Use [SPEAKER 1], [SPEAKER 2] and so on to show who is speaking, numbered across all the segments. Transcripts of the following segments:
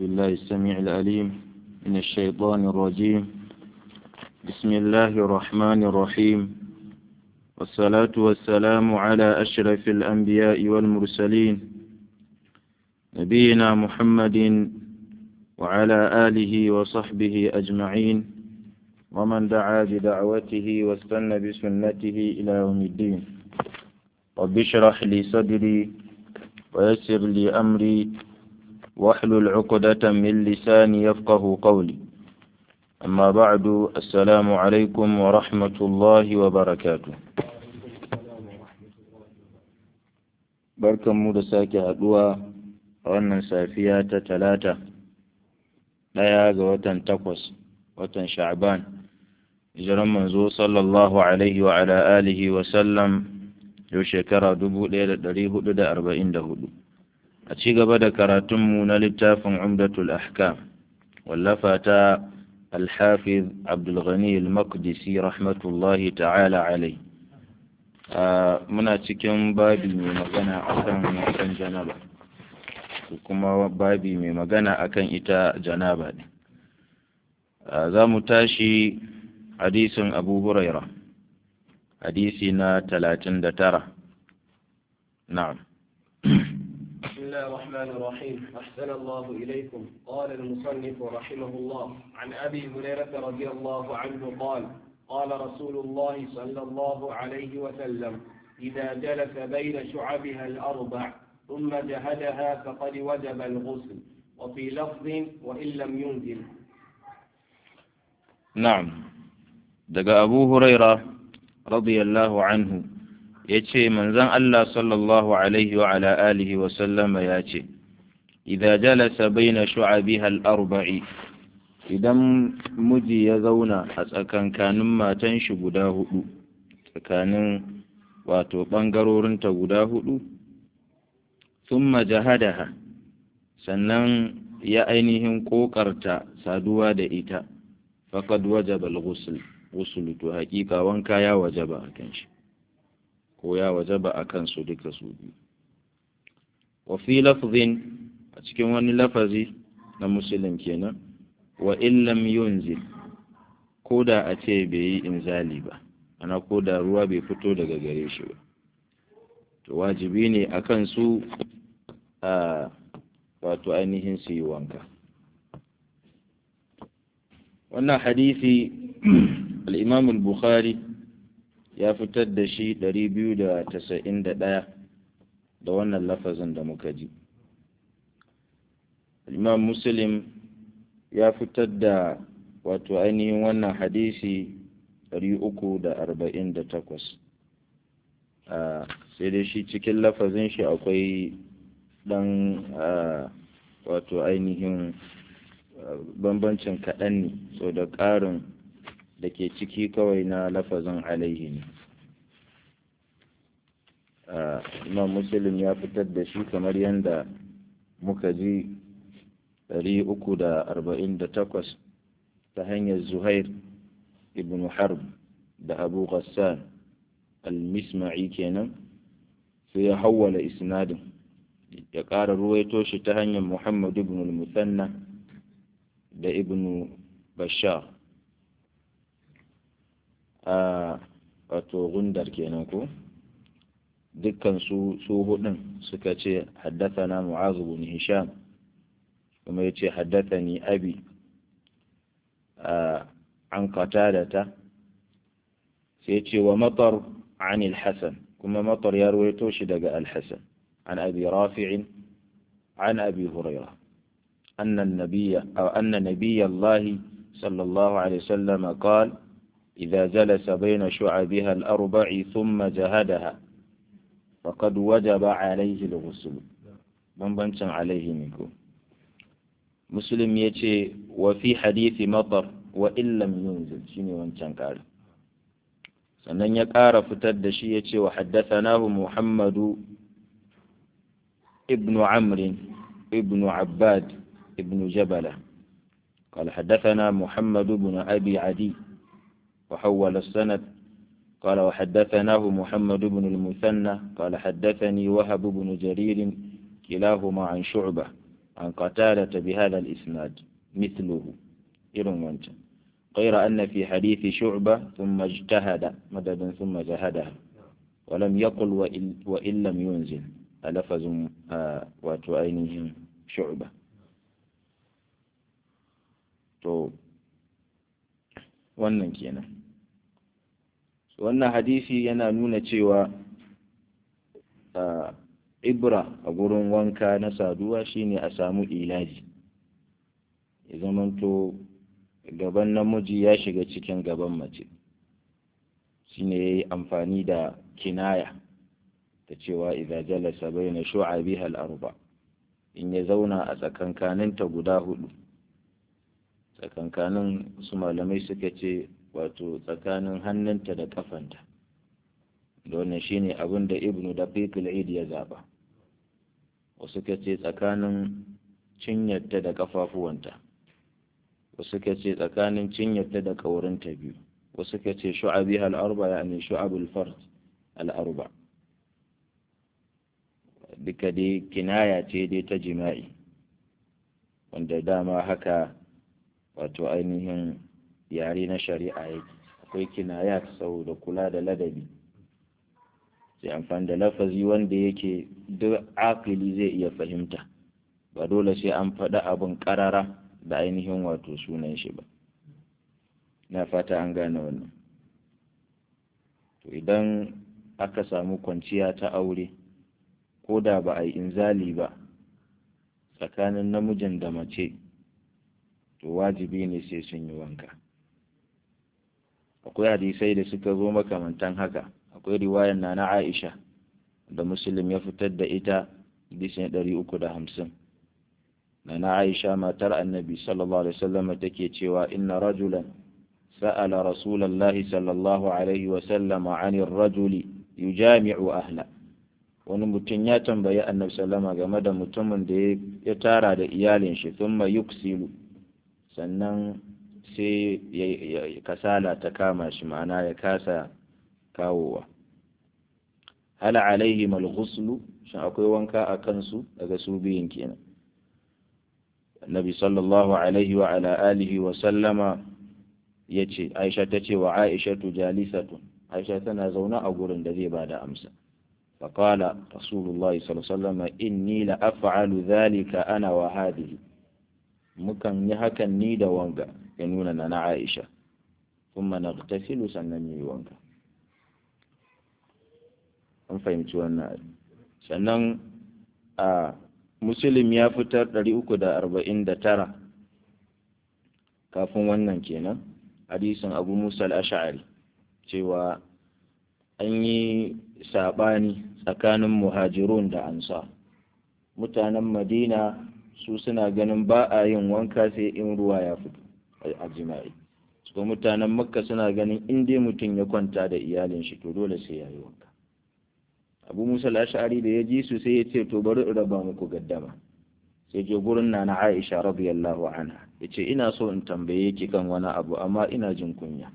[SPEAKER 1] بالله السميع العليم من الشيطان الرجيم بسم الله الرحمن الرحيم والصلاة والسلام على أشرف الأنبياء والمرسلين نبينا محمد وعلى آله وصحبه أجمعين ومن دعا بدعوته واستنى بسنته إلى يوم الدين رب اشرح لي صدري ويسر لي أمري واحلل عقدة من لساني يفقه قولي أما بعد السلام عليكم ورحمة الله وبركاته barkan mu da sake haɗuwa a wannan safiya ta talata ɗaya ga watan takwas watan sha'ban hijiran manzo sallallahu alaihi wa ala alihi wa sallam yau shekara dubu ɗaya da ɗari hudu da arba'in da hudu a ci gaba da karatunmu na littafin umdatul ahkam wallafa ta alhafiz abdulghani al-maqdisi rahmatullahi ta'ala alai muna cikin babi mai magana akan akan janaba kuma babi mai magana akan ita janaba ne za mu tashi hadisin abu huraira hadisi na talatin da tara na'am
[SPEAKER 2] بسم الله الرحمن الرحيم أحسن الله إليكم قال المصنف رحمه الله عن أبي هريرة رضي الله عنه قال قال رسول الله صلى الله عليه وسلم إذا جلس بين شعبها الأربع ثم جهدها فقد وجب الغسل وفي لفظ وإن لم ينزل
[SPEAKER 1] نعم دقى أبو هريرة رضي الله عنه yace manzon Allah sallallahu alaihi wa ala alihi wa sallama yace idza jalasa baina shu'abiha al-arba'i idan miji ya zauna a tsakankanin matan shi guda hudu tsakanin wato ɓangarorinta guda hudu thumma jahadaha sannan ya ainihin ƙoƙarta saduwa da ita faqad wajaba al-ghusl ghusl to haƙiƙa wanka ya wajaba akan shi ko ya wajaba akan su duka su biyu wa fi lafzin a cikin wani lafazi na muslim kenan wa illam yunzil ko da a ce bai yi inzali ba ana ko da ruwa bai fito daga gare shi ba to wajibi ne a kan su a wato ainihin su yi wanka wannan hadisi al'imam al-bukhari ya fitar da shi 291 da wannan lafazin da muka ji al'imam muslim ya fitar da wato ainihin wannan hadisi 348 sai dai shi cikin lafazin shi akwai dan wato ainihin bambancin kaɗan ne so da ƙarin da ke ciki kawai na lafazin alaihi ne imam muslim ya fitar da shi kamar yadda muka ji ɗari uku da arba'in da takwas ta hanyar zuhair ibn harb da abu ghassan al-misma'i kenan sai ya hawwala isnadin ya ƙara ruwaito shi ta hanyar muhammad ibn al-musanna da ibn bashar a wato gundar kenan ko dukkan su su hudun suka ce haddathana mu'az bin hisham kuma yace haddathani abi an qatadata sai yace wa matar an al-hasan kuma matar ya ruwaito shi daga al-hasan an abi rafi' an abi hurairah أن النبي أو أن نبي الله صلى الله عليه وسلم قال إذا جلس بين شعبها الأربع ثم جهدها فقد وجب عليه الغسل بنبنشن عليه منكم مسلم يتي وفي حديث مطر وإن لم ينزل شيني وانشان قال sannan ya ƙara fitar da shi ya ce wa haddasanahu muhammadu ibnu amrin ibnu abbad ibnu jabala قال حدثنا محمد بن أبي عدي وحول السند قال وحدثناه محمد بن المثنى قال حدثني وهب بن جرير كلاهما عن شعبة عن قتادة بهذا الإسناد مثله إرم وانت غير أن في حديث شعبة ثم اجتهد مددا ثم جهدها ولم يقل وإن, وإن لم ينزل ألفظ آه وتؤينهم شعبة to wannan kenan wannan hadisi yana nuna cewa ibra a gurin wanka na saduwa shine a samu ilaji ya zamanto gaban namiji ya shiga cikin gaban mace shine ya yi amfani da kinaya ta cewa idza jalasa baina shu'abiha al-arba in ya zauna a tsakankaninta guda hudu tsakankanin su malamai suka ce wato tsakanin hannunta da kafanta da wannan shine abin da ibnu da al ya zaba wasu ka ce tsakanin cinyarta da kafafuwanta wasu ka ce tsakanin cinyarta da kaurinta biyu wasu ka ce shu'abi al-arba yani shu'abul fard al-arba duka dai kinaya ce dai ta jima'i wanda dama haka wato ainihin yare na shari'a yake akwai kinaya saboda kula da ladabi sai amfani da lafazi wanda yake duk akili zai iya fahimta ba dole sai an faɗi abin ƙarara da ainihin wato sunan shi ba na fata an gane wannan to idan aka samu kwanciya ta aure ko da ba a yi inzali ba tsakanin namijin da mace to wajibi ne sai sun yi wanka akwai hadisai da suka zo makamantan haka akwai riwayar na na aisha da muslim ya fitar da ita hadisin ɗari uku da hamsin na na aisha matar annabi sallallahu alaihi wasallam take cewa inna rajulan sa'ala rasulallahi sallallahu alaihi wasallam anir rajuli yujami'u ahla wani mutum ya tambayi annabi sallama game da mutumin da ya tara da iyalin shi thumma yuksilu sannan sai kasala ta kama shi ma'ana ya kasa kawowa hal alaihi mal ghuslu shin akwai wanka a kansu daga su biyun kenan annabi sallallahu alaihi wa ala alihi wa sallama yace aisha tace wa aisha tu jalisatun aisha tana zaune a gurin da zai bada amsa فقال رسول الله صلى الله عليه وسلم إني لأفعل ذلك أنا وهذه mukan yi hakan ni da wanga ya nuna na na Aisha kuma na tasilu sannan yi wanka an fahimci wannan sannan a musulun ya fitar 349 kafin wannan kenan hadisin abu musa al-ash'ari cewa an yi saɓani tsakanin muhajirun da ansar mutanen madina su suna ganin ba a yin wanka sai in ruwa ya fito a jima'i su mutanen makka suna ganin in dai mutum ya kwanta da iyalin shi to dole sai ya yi wanka abu musa ash'ari da ya ji su sai ya ce to bari in raba muku gaddama sai je gurin nana aisha radiyallahu anha ya ce ina so in tambaye ki kan wani abu amma ina jin kunya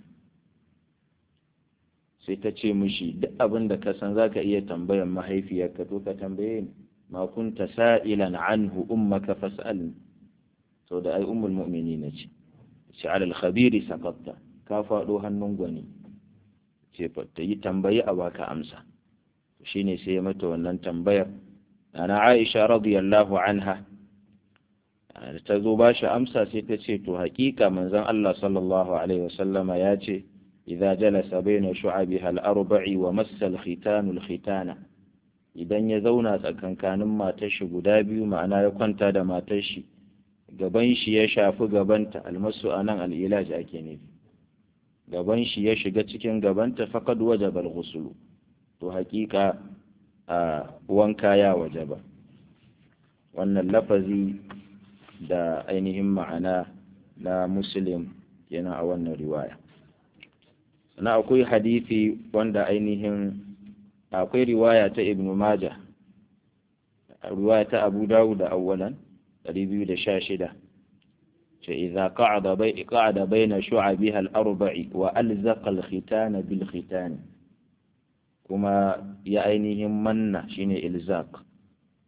[SPEAKER 1] sai ta ce mishi duk abin da ka san zaka iya tambayan mahaifiyarka to ka tambaye ni ma kunta sa'ilan anhu ummaka fas'alni to da ai ummul mu'minin ce ce alal khabiri saqatta ka fado hannun gwani ce fa ta yi tambayi a baka amsa shine sai ya mata wannan tambayar ana Aisha radiyallahu anha ta zo ba shi amsa sai ta ce to haƙiƙa manzon Allah sallallahu alaihi wasallama ya ce idza jalasa baina shu'abiha al-arba'i wa massa al-khitanu al-khitana idan ya zauna tsakankanin matar shi guda biyu ma'ana ya kwanta da matar shi gaban shi ya shafi gabanta almasu anan al-ilaj ake nufi gaban shi ya shiga cikin gabanta faqad wajaba al-ghusl to haƙiƙa a wanka ya wajaba wannan lafazi da ainihin ma'ana na muslim yana a wannan riwaya sannan akwai hadisi wanda ainihin akwai riwaya ta ibn maja riwaya ta abu dawud da awwalan 216 ce idza qa'ada bai qa'ada baina shu'abiha al-arba'i wa alzaqa al-khitana bil khitan kuma ya ainihin manna shine ilzaq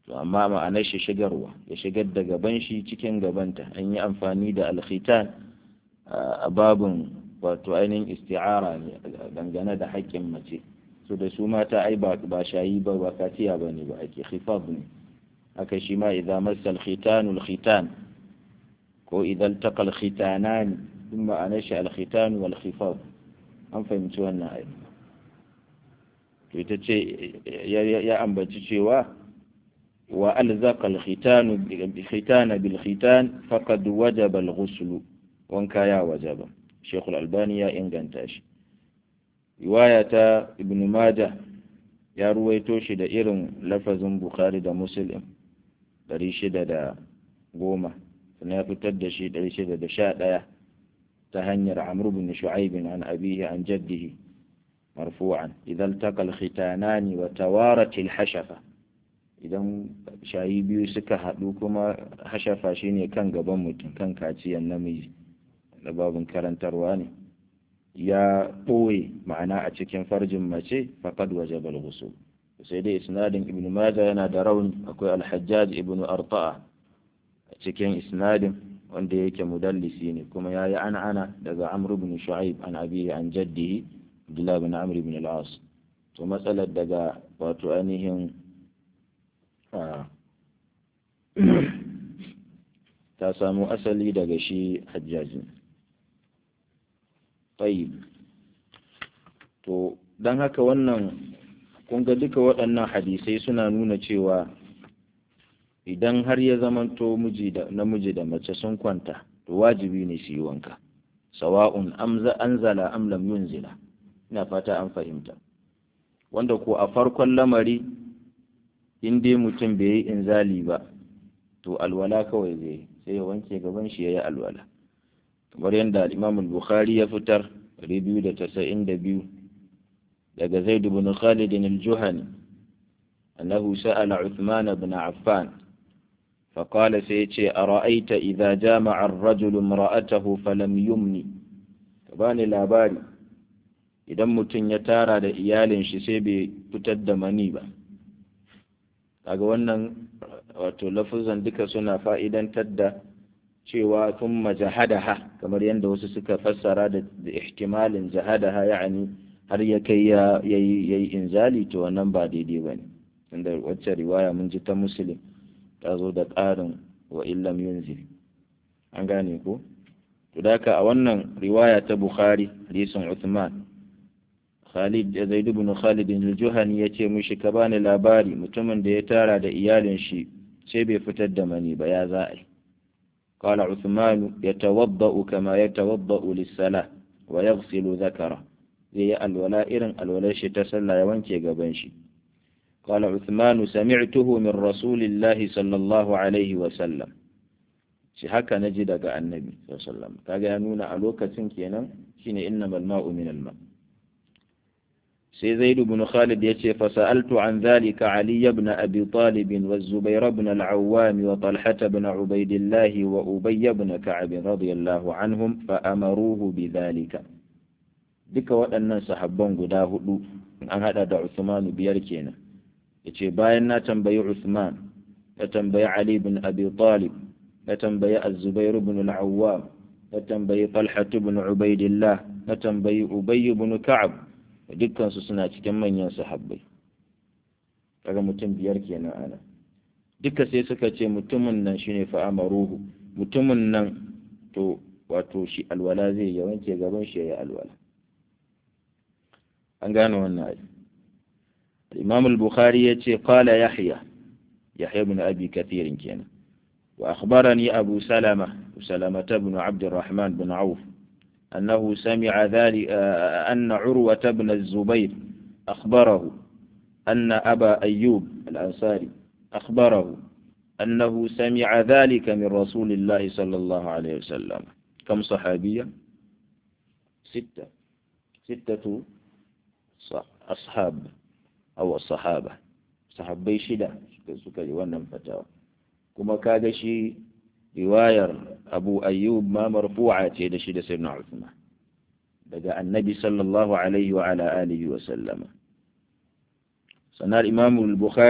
[SPEAKER 1] to amma ma'anar shi shigarwa ya shigar da gaban shi cikin gabanta an yi amfani da alkhitan a babin wato ainihin isti'ara ne dangane da haƙƙin mace so da su mata ai ba shayi ba ba katiya ba ne ba ake khifaf ne haka shi ma idan masal khitanul khitan ko idan taqal khitanan din ma'anar shi al-khitan wal khifaf an fahimci wannan ai to ita ce ya ambaci cewa wa alzaqa al-khitan bi-khitan bil-khitan faqad wajaba al-ghusl wanka ya wajaba Sheikh al-Albani ya inganta shi riwaya ta Ibn Majah ya ruwaito shi da irin lafazin Bukhari da Muslim 610 sannan ya fitar da shi 611 ta hanyar Amr ibn Shu'aib an abihi an jaddihi marfu'an idan taqal khitanani wa tawarat al-hashafa idan shayi biyu suka haɗu kuma hashafa shine kan gaban mutum kan kaciyan namiji da babin karantarwa ne ya ɓoye ma'ana a cikin farjin mace faƙad waje balgusu sai dai isnadin ibn maja yana da rauni akwai alhajjaj ibn arta'a a cikin isnadin wanda yake mudallisi ne kuma ya yi ana ana daga amr ibn shu'aib an abihi an jaddihi abdullah bin amr ibn al-as to matsalar daga wato ainihin ta samu asali daga shi hajjajin tayyib to don haka wannan kun ga duka waɗannan hadisai suna nuna cewa idan har ya zamanto miji da namiji da mace sun kwanta to wajibi ne su yi wanka sawa'un amza anzala am lam yunzila ina fata an fahimta wanda ko a farkon lamari in dai mutum bai yi inzali ba to alwala kawai zai sai ya wanke gaban shi ya yi alwala kamar yadda Imam al-Bukhari ya fitar 292 daga Zaid ibn Khalid al-Juhani annahu sa'ala Uthman ibn Affan فقال سيتي أرأيت إذا جامع الرجل امرأته فلم يمني كباني labari idan mutum ya tara da iyalin shi sai bai fitar da mani ba kaga wannan wato lafuzan duka suna fa'idantar da cewa thumma jahadaha kamar yadda wasu suka fassara da ihtimalin jahadaha ya'ani har ya kai ya yayi inzali to wannan ba daidai bane tunda wacce riwaya mun ji ta muslim ta zo da ƙarin wa illam yunzil an gane ko to daka a wannan riwaya ta bukhari hadisin uthman Khalid Zaid ibn Khalid al-Juhani yace mushi ka bani labari mutumin da ya tara da iyalin shi sai bai fitar da mani ba ya za a yi قال عثمان يتوضأ كما يتوضأ للصلاة ويغسل ذكره زي الولاء إرن الولاء تسلى يوانكي قبنشي قال عثمان سمعته من رسول الله صلى الله عليه وسلم shi haka na ji daga annabi sallallahu kaga ya nuna a lokacin kenan shine innamal ma'u min al sai zaid ibn khalid yace fa sa'altu an dhalika ali ibn abi talib wa zubair ibn al-awwam wa talha ibn ubaydillah wa ubay ibn ka'ab radiyallahu anhum fa amaruhu bidhalika duka waɗannan sahabban guda hudu an hada da Uthman biyar kenan yace bayan na tambayi Uthman na tambayi Ali ibn Abi Talib na tambayi Az-Zubair ibn al-Awwam na tambayi Talha ibn Ubaydillah na tambayi Ubay ibn Ka'ab dukkan su suna cikin manyan sahabbai kaga mutum biyar kenan ana duka sai suka ce mutumin nan shine fa amaruhu mutumin nan to wato shi alwala zai ya wanke gaban shi ya alwala an gane wannan ayi Imam al-Bukhari yace qala Yahya Yahya ibn Abi Kathir kenan وأخبرني أبو سلمة سلمة بن عبد الرحمن بن عوف أنه سمع ذلك أن عروة بن الزبير أخبره أن أبا أيوب الأنصاري أخبره أنه سمع ذلك من رسول الله صلى الله عليه وسلم كم صحابية ستة ستة أصحاب أو الصحابة صحابي شدة سكري ونم فتاوى kuma kaga shi riwayar abu ayyub ma marfu'a ce da shi da sayyidina Uthman daga annabi sallallahu alaihi wa ala alihi wa sallama sanar imam al-bukhari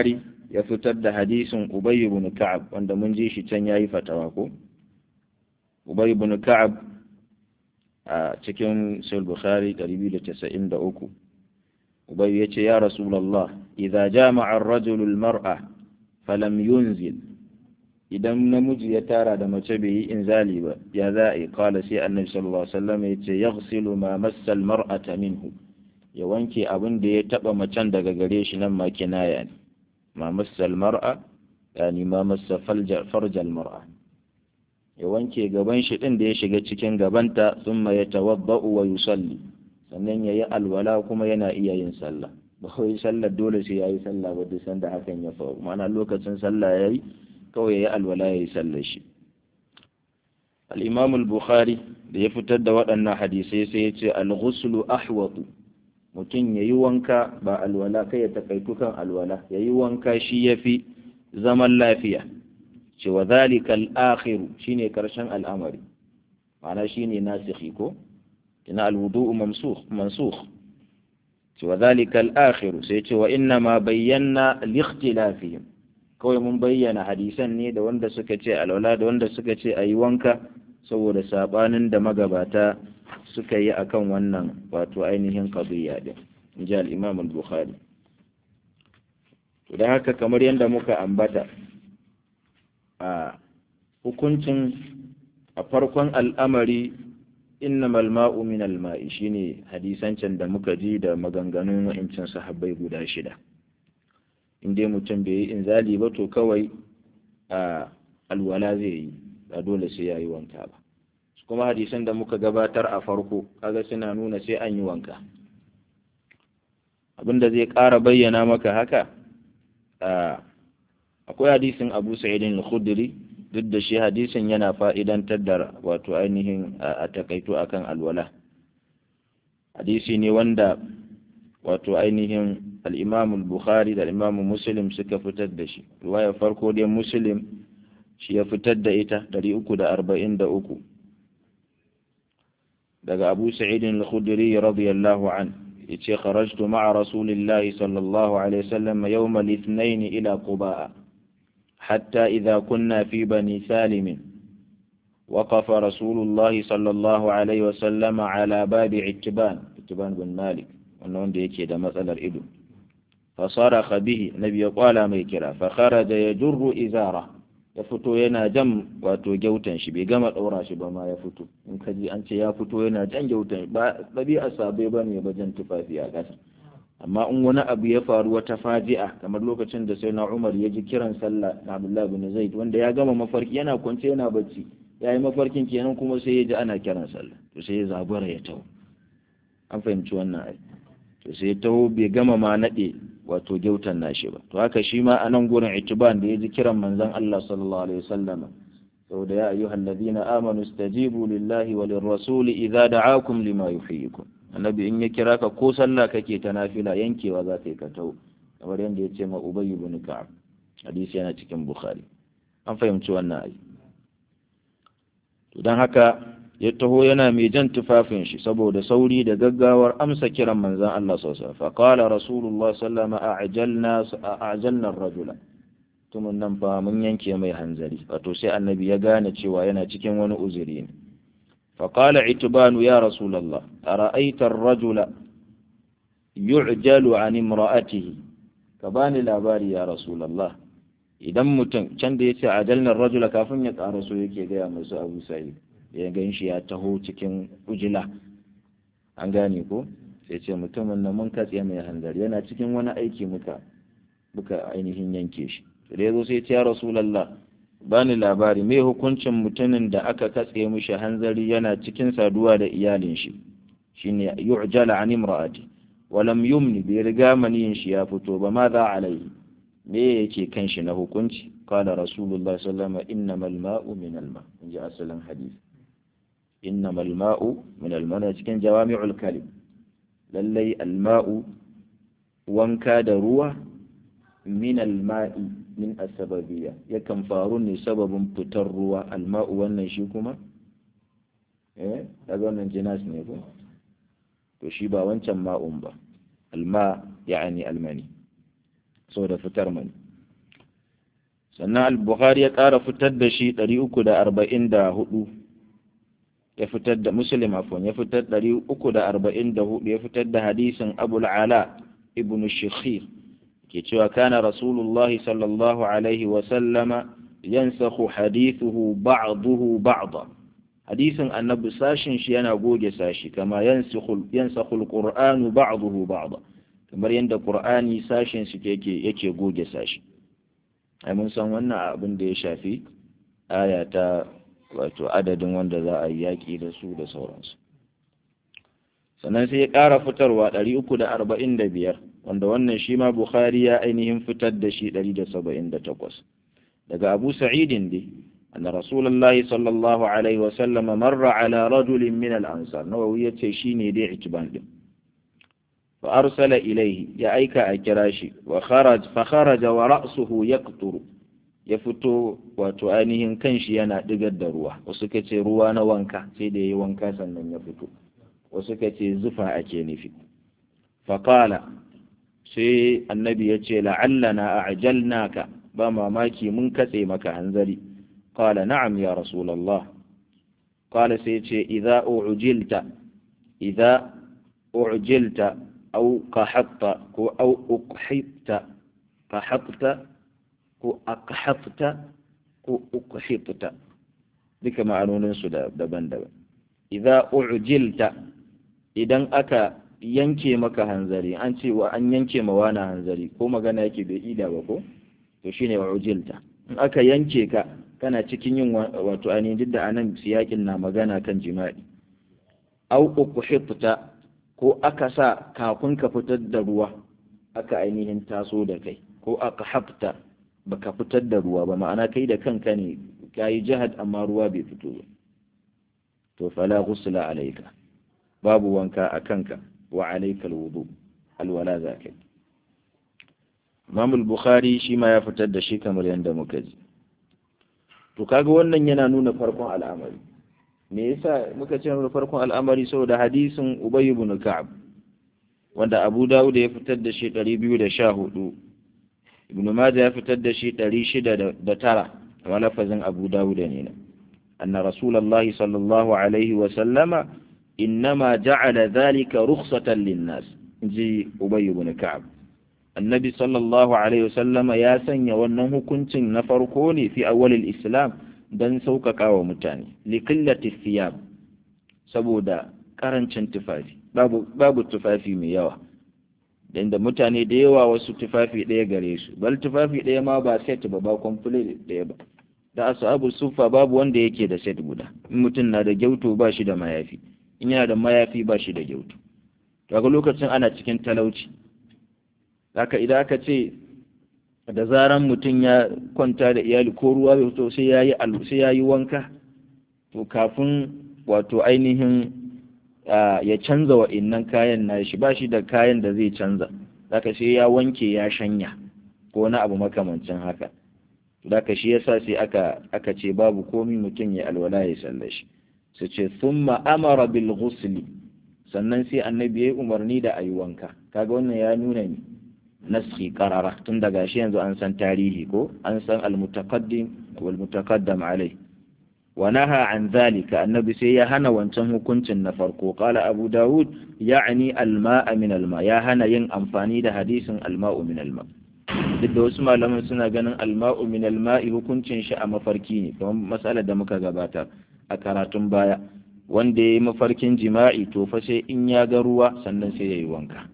[SPEAKER 1] ya fitar da hadisin ubay ibn ka'ab wanda mun ji shi can yayi fatawa ko ubay ibn ka'ab a cikin sahih bukhari 293 ubay yace ya rasulullah idza jama'a ar-rajulu al-mar'a falam yunzil idan namiji ya tara da mace bai yi inzali ba ya za a yi kala sai annabi sallallahu alaihi wasallam ya ce yaghsilu ma massal mar'ata minhu ya wanke abin da ya taba macen daga gare shi nan ma kinaya ne ma massal mar'a yani ma massa farjal mar'a ya wanke gaban shi din da ya shiga cikin gabanta thumma yatawaddau wa yusalli sannan yayi alwala kuma yana iya yin sallah ba wai sallar dole sai yayi sallah ba duk sanda hakan ya faru ma'ana lokacin sallah yayi kawai yayi alwala yayi sallar shi al-imam al-bukhari da ya fitar da waɗannan hadisai sai ya ce al-ghuslu ahwatu mutum yayi wanka ba alwala kai ya takaitu kan alwala yayi wanka shi yafi zaman lafiya ce wa zalika al-akhir shine karshen al'amari ma'ana shine nasikhi ko ina al-wudu'u mamsukh mansukh wa zalika al-akhir sai ce wa inna ma bayyana likhtilafihim kawai mun bayyana hadisan ne da wanda suka ce alwala da wanda suka ce ayi wanka saboda sabanin da magabata suka yi akan wannan wato ainihin qadiyya din inji al-imam al-bukhari to dan haka kamar yadda muka ambata a hukuncin a farkon al'amari innamal ma'u min al-ma'i shine hadisan can da muka ji da maganganun wa'incin sahabbai guda shida in dai mutum bai yi inzali ba to kawai a alwala zai yi ba dole sai ya yi wanka ba kuma hadisan da muka gabatar a farko kaga suna nuna sai an yi wanka abinda zai ƙara bayyana maka haka akwai hadisin abu sa'idin al-khudri duk da shi hadisin yana fa'idantar da wato ainihin a takaito akan alwala hadisi ne wanda wato ainihin al'imam bukhari da al'imam muslim suka fitar da shi riwaya farko dai muslim shi ya fitar da ita 343 daga abu sa'idin al-khudri radiyallahu an yace kharajtu ma'a rasulillahi sallallahu alaihi wasallam yawm al-ithnain ila quba'a حتى إذا كنا في بني سالم وقف رسول الله صلى الله عليه وسلم على باب عتبان عتبان بن مالك wannan da yake da matsalar ido fasaraha bihi nabi ya kwala mai kira fa kharaja yajurru izara ya fito yana jan wato gyautan shi bai gama daura shi ba ma ya fito in ka ji an ce ya fito yana jan gyautan ba dabi'a sabai bane ba jan tufafi a ƙasa amma in wani abu ya faru wata faji'a kamar lokacin da sai na Umar ya ji kiran sallah na Abdullah bin Zaid wanda ya gama mafarki yana kwance yana bacci ya yi mafarkin kenan kuma sai ya ji ana kiran sallah to sai ya zabura ya taho an fahimci wannan ai to sai ya taho bai gama ma naɗe wato gyautan nashi ba to haka shi ma a nan gurin itiban da ya ji kiran manzon Allah sallallahu alaihi wasallam saboda ya ayyuhal ladina amanu istajibu lillahi wa lirrasuli idza da'akum lima yuhyikum annabi in ya kira ka ko sallah kake ta nafila yankewa za ka yi ka tau kamar yadda ya ce ma ubay ibn ka'ab hadisi yana cikin bukhari an fahimci wannan ai to dan haka ya taho yana mai jan tufafin shi saboda sauri da gaggawar amsa kiran manzon Allah sallallahu alaihi wasallam fa qala rasulullah sallallahu alaihi wasallam a'jalna ar-rajula tumun nan fa mun yanke mai hanzari wato sai annabi ya gane cewa yana cikin wani uzuri ne فقال عتبان يا رسول الله أرأيت الرجل يعجل عن امرأته كباني لاباري يا رسول الله idan mutum can da ya ce ajalnar rajula kafin ya ƙara so yake gaya masu abu sa'id ya gan shi ya taho cikin ujila an gane ko sai ce mutumin na mun katse mai hanzari yana cikin wani aiki muka muka ainihin yanke shi da ya zo sai ce ya rasulallah bani labari me hukuncin mutumin da aka katse mishi hanzari yana cikin saduwa da iyalin shi shine yu'jala an imra'ati walam yumni bai riga maniyin shi ya fito ba ma za alaihi me yake kan shi na hukunci qala rasulullahi sallallahu alaihi wasallam innamal ma'u min al-ma inji asalin hadisi innamal ma'u min al-ma cikin jawami'ul kalim lallai al-ma'u wanka da ruwa min al-ma'i min asbabiyya yakan faru ne sababin fitar ruwa al-ma'u wannan shi kuma eh daga wannan jinas ne ko to shi ba wancan ma'un ba al-ma yani al-mani saboda fitar mani sannan al-bukhari ya ƙara fitar da shi 344 ya fitar da muslim afwan ya fitar 344 ya fitar da hadisin abul ala ibn shikhir ke cewa kana rasulullah sallallahu alaihi wa sallama yansakhu hadithuhu ba'dahu ba'da hadisin annabi sashin shi yana goge sashi kama yansakhu yansakhu alqur'anu ba'dahu ba'da kamar yadda qur'ani sashin shi yake yake goge sashi ai mun san wannan abin da ya shafi aya ta wato adadin wanda za a yi yaƙi da su da sauransu sannan sai ya ƙara fitarwa ɗari uku da arba'in da biyar wanda wannan shi ma bukhari ya ainihin fitar da shi ɗari da saba'in da takwas daga abu sa'idin dai أن رسول الله صلى الله عليه وسلم مر على رجل من الأنصار نووي يتشيني دي عتبان دي فأرسل إليه يا أيك أكراشي وخرج فخرج ورأسه يقطر يفتو وتؤانيهم كنشي أنا دقد روح وسكتي روانا وانكا سيدي وانكا سنن يفتو وسكتي زفا أكيني في فقال سي النبي يتشي لعلنا أعجلناك بما ماكي منكسي مكا أنزلي قال نعم يا رسول الله قال سيتي إذا أعجلت إذا أعجلت أو قحطت أو أقحطت قحطت أو أقحطت أو أقحطت ذيك معنون سدا دبن دبن إذا أعجلت idan aka yanke maka hanzari an ce wa an yanke ma wani hanzari ko magana yake bai ida ba ko to shine wa ujilta in aka yanke ka kana cikin yin wato ainihin duk da anan siyakin na magana kan jima'i au ukhifta ko aka sa kafin ka fitar da ruwa aka ainihin taso da kai ko aka hafta baka fitar da ruwa ba ma'ana kai da kanka ne kayi jihad amma ruwa bai fito ba to fala ghusla alayka babu wanka a kanka wa alayka alwudu alwala zakai Imam al-Bukhari shi ma ya fitar da shi kamar yadda muka ji to kaga wannan yana nuna farkon al'amari me yasa muka ce nuna farkon al'amari saboda hadisin Ubay ibn Ka'ab wanda Abu Dawud ya fitar da shi 214 Ibn Majah ya fitar da shi 609 amma lafazin Abu Dawud ne na anna Rasulullahi sallallahu alaihi wa sallama innama ja'ala dhalika rukhsatan lin-nas inji Ubay ibn Ka'ab annabi sallallahu alaihi wasallama ya sanya wannan hukuncin na farko ne fi awwalil islam don sauƙaƙa wa mutane likillati thiyab saboda karancin tufafi babu babu tufafi mai yawa dan da mutane da yawa wasu tufafi ɗaya gare su bal tufafi ɗaya ma ba set ba ba complete ɗaya ba da ashabu sufa babu wanda yake da set guda in mutum na da gyauto ba shi da mayafi in yana da mayafi ba shi da gyauto daga lokacin ana cikin talauci haka idan aka ce da zaran mutum ya kwanta da iyali ko ruwa bai fito sai yayi sai yayi wanka to kafin wato ainihin ya canza wa innan kayan nashi ba shi da kayan da zai canza haka sai ya wanke ya shanya ko wani abu makamancin haka haka shi yasa sai aka aka ce babu komi mutum ya alwala ya sallashi su ce thumma amara bil ghusli sannan sai annabi ya yi umarni da ayi wanka kaga wannan ya nuna ni naski karara tun daga shi yanzu an san tarihi ko an san almutaqaddim wal mutaqaddam alai wa naha an zalika annabi sai ya hana wancan hukuncin na farko qala abu daud ya'ni alma'a min alma ya hana yin amfani da hadisin alma'u min alma duk da wasu malaman suna ganin alma'u min alma'i hukuncin shi a mafarki ne kamar matsalar da muka gabata a karatun baya wanda ya yi mafarkin jima'i to fa sai in ya ga ruwa sannan sai ya yi wanka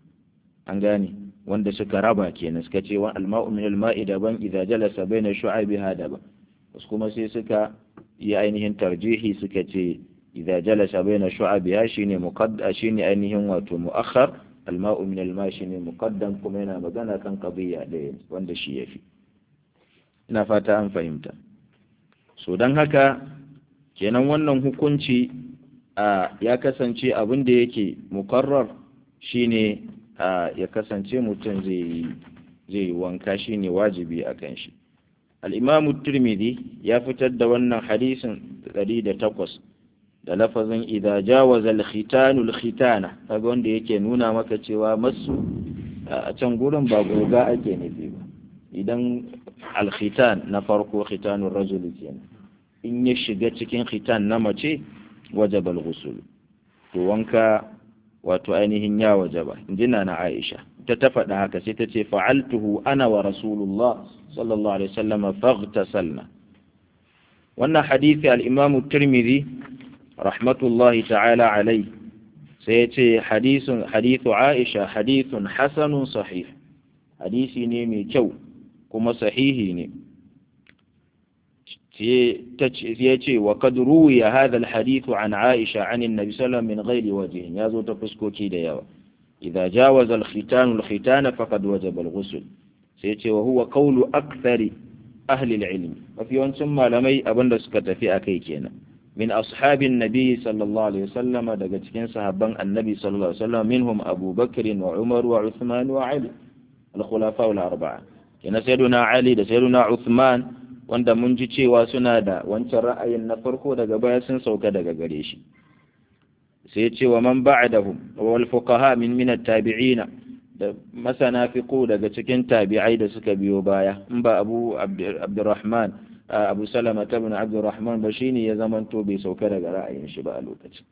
[SPEAKER 1] an gane wanda suka raba kenan suka ce wa alma'u min alma'i daban idza jalasa baina shu'abiha daban wasu kuma sai suka yi ainihin tarjihi suka ce idza jalasa baina shu'abiha shine muqaddam shine ainihin wato mu'akhkhar alma'u min alma shine muqaddam kuma yana magana kan qadiyya da wanda shi yafi ina fata an fahimta so dan haka kenan wannan hukunci a ya kasance abin da yake mukarrar shine ya kasance mutum zai yi wanka shi ne wajibi a kan shi al'imamu turmidi ya fitar da wannan hadisin takwas da lafazin idha jawaza al-khitanu al-khitana kaga wanda yake nuna maka cewa masu a can gurin ba goga ake nufi ba idan alkhitan na farko khitanun rajuli kenan in ya shiga cikin khitan na mace wajaba al-ghusl to wanka wato ainihin ya wajaba injina na Aisha ta ta faɗa haka sai ta ce fa'altuhu ana wa rasulullah sallallahu alaihi wasallam faghtasalna wannan hadisi al-imam tirmidhi rahmatullahi ta'ala alai sai ya ce hadisun hadithu Aisha hadithun hasanun sahih hadisi ne mai kyau kuma sahihi ne ya ce wa kad ruwiya hadha alhadithu an Aisha an annabi sallallahu min ghairi wajhin ya zo ta fuskoki da yawa idza jawaza alkhitan alkhitan faqad wajaba alghusl sai ce wa huwa qawlu akthari ahli alilm mafi yawancin malamai abinda suka tafi akai kenan min ashabin nabi sallallahu alaihi wasallam daga cikin sahabban annabi sallallahu alaihi wasallam minhum Abu Bakr wa Umar wa Uthman wa Ali al-khulafa al-arba'a kina sayyiduna Ali da sayyiduna Uthman wanda mun ji cewa suna da wancan ra'ayin na farko daga baya sun sauka daga gare shi sai ya ce wa man ba'dahum wal fuqaha min min at-tabi'ina da masana fiqu daga cikin tabi'ai da suka biyo baya in ba Abu Abdurrahman Abu Salama ibn Abdurrahman ba shine ya zamanto bai sauka daga ra'ayin shi ba a lokacin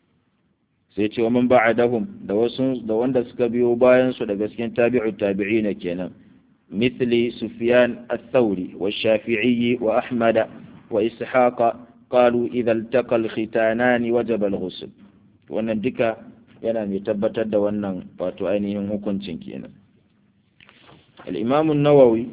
[SPEAKER 1] sai ce wa man ba'dahum da wasu da wanda suka biyo bayan su daga cikin tabi'u tabi'ina kenan مثل سفيان الثوري والشافعي وأحمد وإسحاق قالوا إذا التقى الختانان وجب الغسل wannan duka yana mai tabbatar da wannan wato ainihin hukuncin kenan al-imam an-nawawi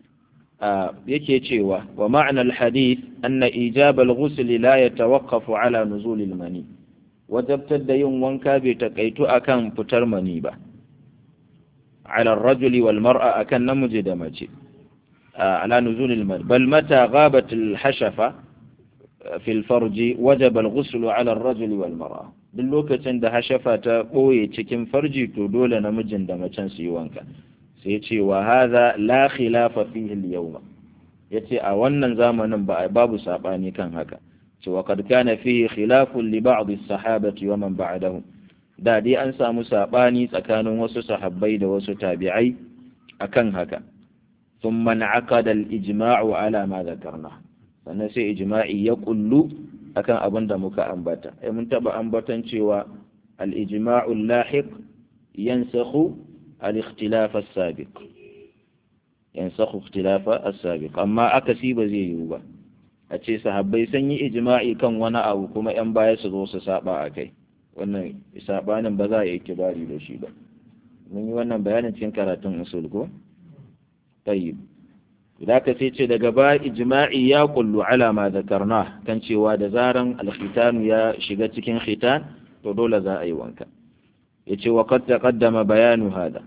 [SPEAKER 1] yake cewa wa ma'na al-hadith anna ijab al-ghusl la yatawaqqafu ala nuzul al-mani wajabtar da yin wanka bai takaitu akan fitar mani ba على الرجل والمرأة أكن نمج دمج على نزول الماء بل متى غابت الحشفة في الفرج وجب الغسل على الرجل والمرأة باللوكة عند حشفة قوي تكن فرجي تدول نمج دمج سيوانك سيتي وهذا لا خلاف فيه اليوم yace a wannan zamanin ba babu sabani kan haka cewa kad kana fihi khilafun li ba'd as-sahabati wa man ba'dahum da dai an samu saɓani tsakanin wasu sahabbai da wasu tabi'ai akan haka sun man'aqada al-ijma'u ala ma zakarna sannan sai ijma'i ya kullu akan abin da muka ambata ai mun taba ambatan cewa al-ijma'u lahiq yansakhu al-ikhtilaf as-sabiq yansakhu ikhtilaf as-sabiq amma akasi ba zai yiwu ba a ce sahabbai sun yi ijma'i kan wani abu kuma yan baya su zo su saba akai wannan sabanin ba za a yi kibari da shi ba mun yi wannan bayanin cikin karatun usul ko tayyib idan ka sai ce daga ba ijma'i ya kullu ala ma zakarna kan cewa da zaran alkhitanu ya shiga cikin khitan to dole za a yi wanka yace wa qad taqaddama bayanu hada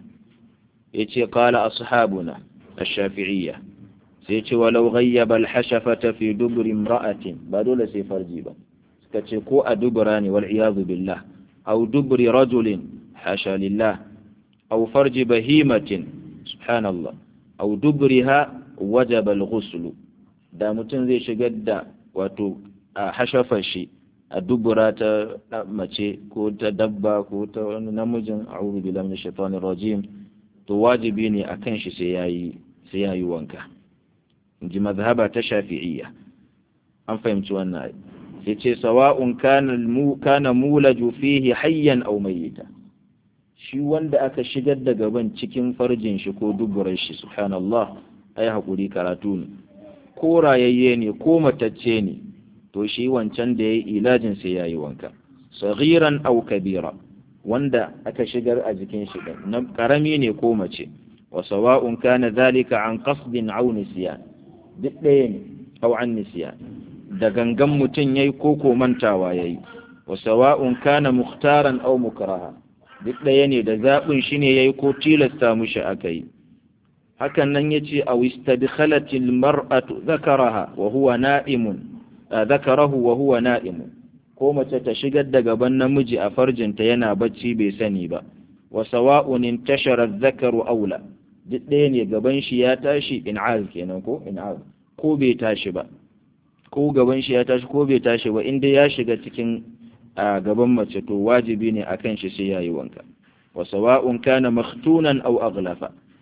[SPEAKER 1] yace qala ashabuna ash-shafi'iyya sai yace walau ghayyaba al-hashafata fi dubri imra'atin ba dole sai farji ba suka ce ko a dubura ne wal iyadu billah aw dubri rajulin hasha lillah aw farji bahimatin subhanallah aw dubriha wajaba al-ghusl da mutum zai shigar da wato a hashafar shi a dubura ta mace ko ta dabba ko ta wani namijin a'udhu billahi minash shaitanir rajim to wajibi ne akan shi sai yayi sai yayi wanka inji mazhaba ta shafi'iyya an fahimci wannan sai ce sawa'un kana mulaju fihi hayyan aw mayyita shi wanda aka shigar da gaban cikin farjin shi ko duburar shi subhanallah ai hakuri karatu ne ko rayayye ne ko matacce ne to shi wancan da yayi ilajin sai yayi wanka saghiran aw kabira wanda aka shigar a jikin shi na karami ne ko mace wa sawa'un kana zalika an qasdin aw nisyan duk ɗaya ne aw an nisyan da gangan mutum ya yi koko mantawa ya yi wa sawa'un kana mukhtaran aw mukraha duk ɗaya ne da zaɓin shi ne ya yi ko tilasta mushi aka yi hakan nan ya ce a wistadkhalatil mar'atu zakaraha wa huwa na'imun zakarahu wa huwa na'imun ko mace ta shigar da gaban namiji a farjinta yana bacci bai sani ba wa sawa'un intashara dhakaru aula duk ɗaya ne gaban shi ya tashi in'az kenan ko in'az ko bai tashi ba ko gaban shi ya tashi ko bai tashi ba inda ya shiga cikin a gaban mace to wajibi ne akan shi sai yayi wanka wa sawa'un kana makhtunan aw aghlafa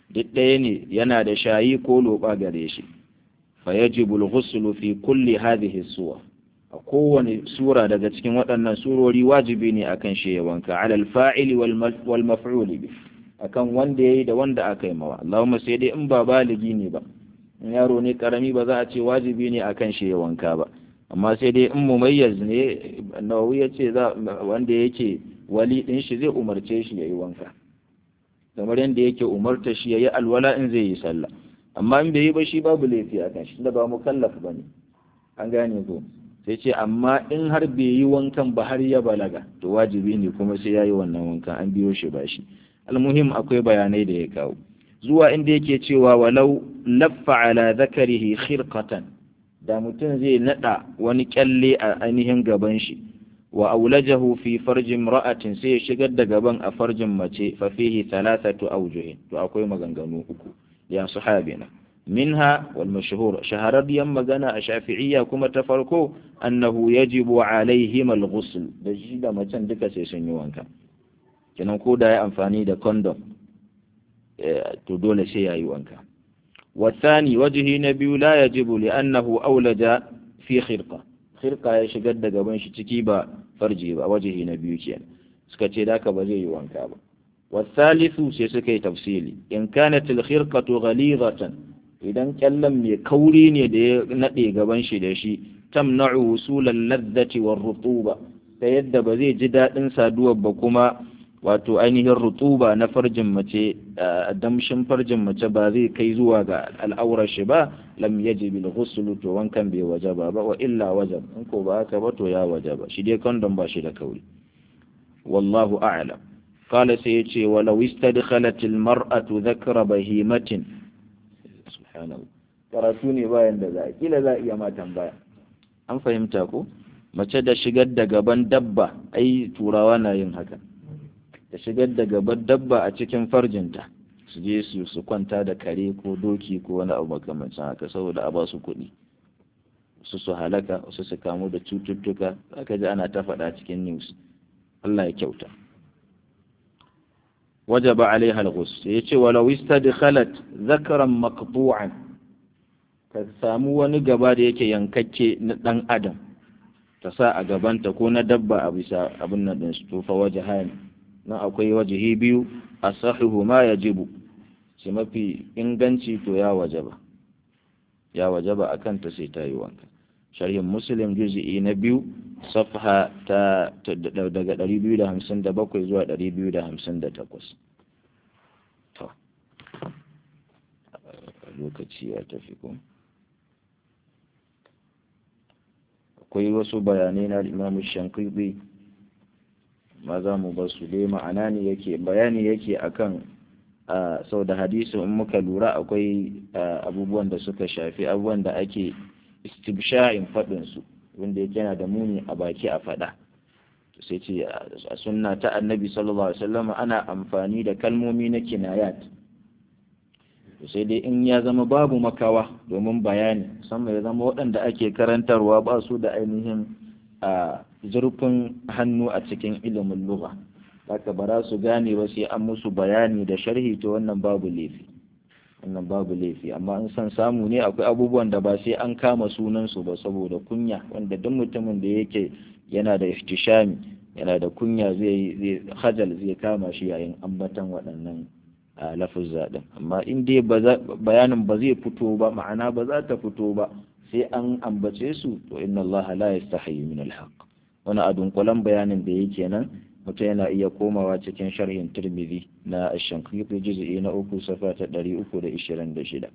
[SPEAKER 1] duk ɗaya ne yana da shayi ko loɓa gare shi fa yajibu al-ghusl fi kulli hadhihi suwa a kowane sura daga cikin waɗannan surori wajibi ne akan shi ya wanka alal fa'ili wal maf'uli bi akan wanda yayi da wanda aka yi mawa Allahumma sai dai in ba baligi ne ba in yaro ne karami ba za a ce wajibi ne akan shi ya wanka ba amma sai dai in mumayyaz ne nawawi ya ce wanda yake wali din shi zai umarce shi yayi wanka kamar yadda yake umarta shi yayi alwala in zai yi sallah amma in bai yi ba shi babu laifi akan shi da ba mukallaf bane an gane ko sai ce amma in har bai yi wankan ba har ya balaga to wajibi ne kuma sai ya yi wannan wankan an biyo shi ba shi almuhim akwai bayanai da ya kawo zuwa inda yake cewa walau laffa ala zakarihi khirqatan da mutum zai nada wani kyalle a ainihin gaban shi wa aulajahu fi farjin ra'atin sai ya shigar da gaban a farjin mace fa fihi thalathatu awjuhin to akwai maganganu uku ya sahabina منها والمشهور شهر ديام مغانا الشافعية كما تفرقوا أنه يجب عليهما الغسل دجي دا مچان duka sai sun yi wanka kenan ko da ya amfani da condom to dole sai yayi wanka والثاني وجهه نبي لا يجب لأنه أولج في خرقة خرقة ya shigar da gaban shi ciki ba farji ba wajihi na biyu kenan suka ce da ka ba zai yi wanka ba والثالث sai suka yi tafsili in kanat al-khirqatu ghalidatan idan kyallan mai kauri ne da ya naɗe gaban shi da shi tamna'u wusulan ladzati war rutuba ta yadda ba zai ji daɗin saduwar ba kuma wato ainihin rutuba na farjin mace damshin farjin mace ba zai kai zuwa ga al'aurar shi ba lam yajib bil ghusl to wankan bai wajaba ba wa illa wajab in ko ba haka ba to ya wajaba shi dai kondom ba shi da kauri wallahu a'lam قال سيتي ولو استدخلت المرأة ذكر بهيمة subhanahu karatu ne bayan da za a kila za a iya ma tambaya an fahimta ko mace da shigar da gaban dabba ai turawa na yin haka da shigar da gaban dabba a cikin farjinta su je su su kwanta da kare ko doki ko wani abu makamancin haka saboda a ba su kuɗi su su halaka wasu su kamu da cututtuka aka ji ana ta faɗa cikin news Allah ya kyauta وجب عليها الغسل يتي ولو استدخلت ذكرا مقطوعا samu wani gaba da yake yankakke na ɗan adam ta sa a gabanta ko na dabba a bisa abin nan ɗin to fa waje hani nan akwai wajihi biyu a sahihu ma ya jibu shi mafi inganci to ya wajaba ya wajaba a kanta sai ta yi wanka sharhin muslim juzi'i na biyu safha ta daga 257 zuwa 258 to lokaci ya tafi ko akwai wasu bayanai na imamu shankiri ma za mu ba su dai ma'ana ne yake bayani yake akan sau da hadisi in muka lura akwai abubuwan da suka shafi abubuwan da ake istibsha'in faɗinsu wanda yake yana da muni a baki a faɗa sai ce a sunna ta annabi sallallahu alaihi wasallam ana amfani da kalmomi na kinayat sai dai in ya zama babu makawa domin bayani musamman ya zama waɗanda ake karantarwa ba su da ainihin a zurfin hannu a cikin ilimin lugha haka ba za su gane ba sai an musu bayani da sharhi to wannan babu laifi wannan babu laifi amma in san samu ne akwai abubuwan da ba sai an kama sunansu ba saboda kunya wanda duk mutumin da yake yana da ihtishami yana da kunya zai zai hajal zai kama shi yayin ambatan waɗannan lafuzza din amma in dai bayanin ba zai fito ba ma'ana ba za ta fito ba sai an ambace su to inna Allah la yastahi min al-haq wani a dunkulen bayanin da yake nan mutum yana iya komawa cikin sharhin turmizi na ashankiti juz'i na uku safa ta ɗari uku da ishirin da shida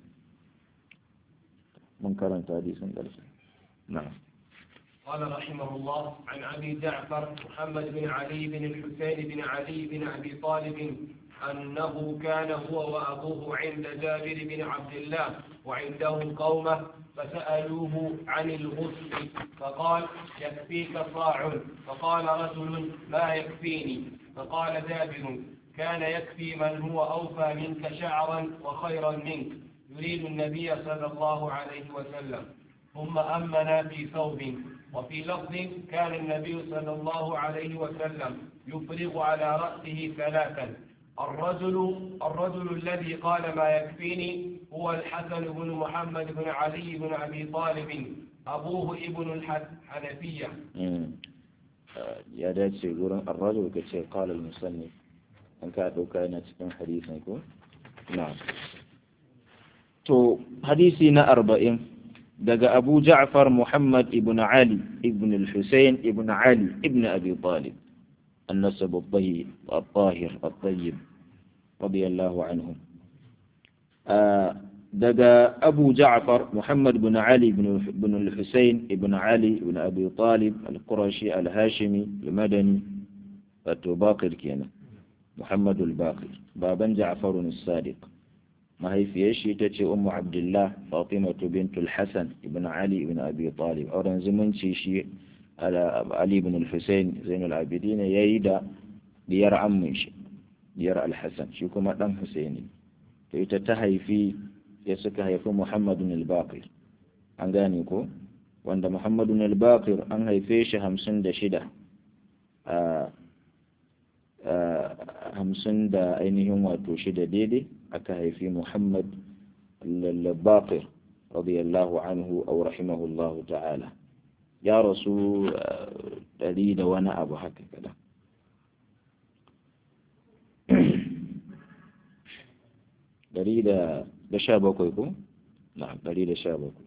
[SPEAKER 1] mun karanta hadisin ƙarshe na'am
[SPEAKER 2] قال رحمه الله عن أبي جعفر محمد بن علي بن الحسين بن علي بن أبي طالب أنه كان هو وأبوه عند جابر بن عبد الله وعنده قومه فسألوه عن الغسل فقال يكفيك صاع فقال رجل ما يكفيني فقال جابر كان يكفي من هو أوفى منك شعرا وخيرا منك يريد النبي صلى الله عليه وسلم ثم أمنا في ثوب وفي لفظ كان النبي صلى الله عليه وسلم يفرغ على رأسه ثلاثا الرجل الرجل الذي قال ما يكفيني هو الحسن بن محمد بن علي بن أبي طالب أبوه ابن الحنفية
[SPEAKER 1] ya dace gurin arrajul ka ce qala al-musannif an ka dauka yana cikin hadisin ko na'am to hadisi na arba'in daga Abu Ja'far Muhammad ibn Ali ibn al-Husayn ibn Ali ibn Abi Talib النسب الطيب الطاهر الطيب رضي الله عنهم آه دقى أبو جعفر محمد بن علي بن, بن الحسين بن علي بن أبي طالب القرشي الهاشمي المدني التباقر كينا محمد الباقر بابا جعفر الصادق ما هي في شيء تتي أم عبد الله فاطمة بنت الحسن بن علي بن أبي طالب أوران زمن شيء علي بن الحسين زين العابدين ييدا ديار عمن شي ديار الحسن شي كما دان حسيني to ita ta haifi ya suka haifi Muhammadun al-Baqir an gane ko wanda Muhammadun al-Baqir an haife shi hamsin da shida a hamsin da ainihin wato shida daidai aka haifi Muhammad al-Baqir radiyallahu anhu aw rahimahullahu ta'ala ya rasu ɗari da wani abu haka kada ɗari da sha bakwai ko? na ɗari da sha bakwai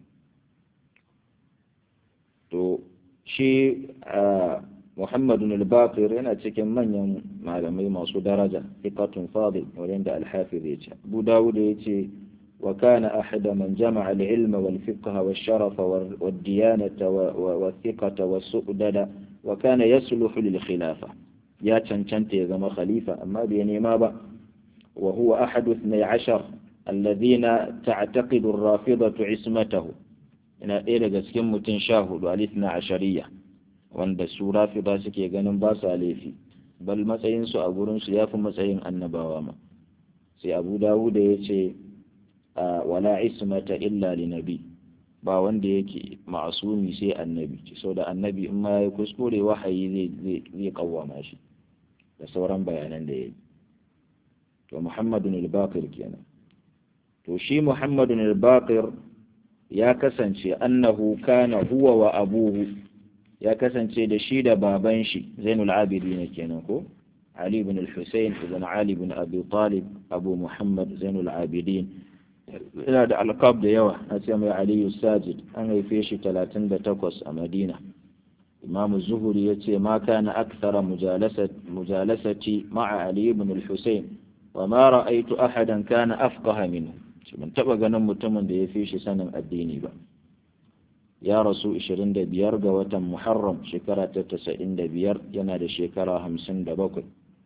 [SPEAKER 1] to shi a muhammadun al-baqir yana cikin manyan malamai masu daraja hikatun fadil wadanda al-hafiz ya ce abu dawud ya ce وكان أحد من جمع العلم والفقه والشرف والديانة والثقة والسؤدد وكان يصلح للخلافة يا تنتنت يا خليفة أما بيني ما با وهو أحد اثني عشر الذين تعتقد الرافضة عصمته ina ɗaya daga cikin mutum sha hudu alithna ashariya wanda su rafida suke ganin ba sa laifi bal matsayinsu a gurinsu ya fi matsayin annabawa ma sai abu dawuda ya ce wala ismata illa li nabi ba wanda yake ma'asumi sai annabi sau da annabi in ma ya kuskure wahayi zai zai kawwama shi da sauran bayanan da ya yi to muhammadun al-baqir kenan to shi muhammadun al-baqir ya kasance annahu kana huwa wa abuhu ya kasance da shi da baban shi zainul abidin kenan ko ali ibn al-husayn ibn ali ibn abi talib abu muhammad zainul abidin yana da alkab da yawa a ce mai aliyu sajid an haife shi 38 a madina imam zuhuri ya ce ma kana akthara mujalasati ma'a ali ibn al-husayn wa ma ra'aytu ahadan kana afqaha minhu ban taba ganin mutumin da ya fi shi sanin addini ba ya rasu 25 ga watan muharram shekara ta 95 yana da shekara 57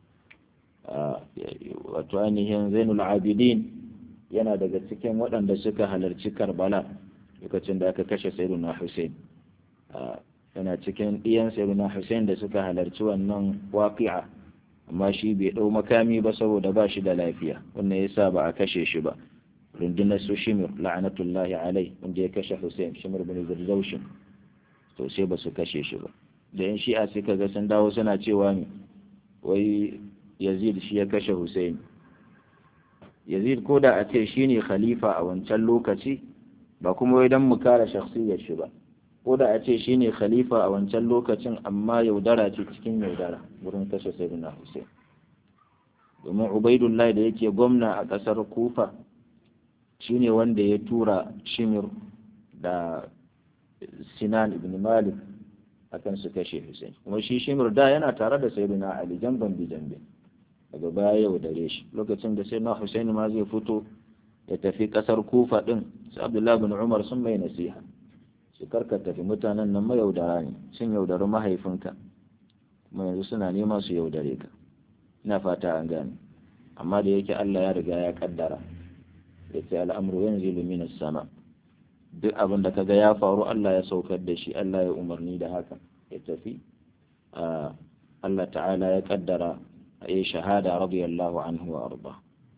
[SPEAKER 1] wato ainihin zainul abidin yana daga cikin waɗanda suka halarci karbala lokacin da aka kashe sayyiduna hussein yana cikin ɗiyan sayyiduna hussein da suka halarci wannan waƙi'a amma shi bai ɗau makami ba saboda ba shi da lafiya wannan yasa ba a kashe shi ba rundunar su shimir la'anatullahi alai wanda ya kashe hussein shimir bin zirzaushin to sai ba su kashe shi ba da yan shi'a suka ga sun dawo suna cewa ne wai yazid shi ya kashe hussein yazid ko da a ce shi ne khalifa a wancan lokaci ba kuma wai don mu kare shakhsiyar shi ba ko da a ce shi ne khalifa a wancan lokacin amma yaudara ce cikin yaudara wurin kashe sayyidina hussein domin ubaidullah da yake gwamna a ƙasar kufa shi ne wanda ya tura shimir da sinan ibn malik akan su kashe hussein kuma shi shimir da yana tare da sayyidina ali jamban bi jambe daga baya yau dare shi lokacin da sayyidina hussein ma zai fito ya tafi kasar kufa din sai abdullahi bin umar sun mai nasiha su karka tafi mutanen nan mayaudara ne sun yaudari mahaifinka kuma yanzu suna nema su yaudare ka ina fata an gane amma da yake allah ya riga ya kaddara ya ce al'amuru yanzu minas sama duk abin da kaga ya faru Allah ya saukar da shi Allah ya umarni da haka ya tafi Allah ta'ala ya kaddara a yi shahada radiyallahu anhu wa arba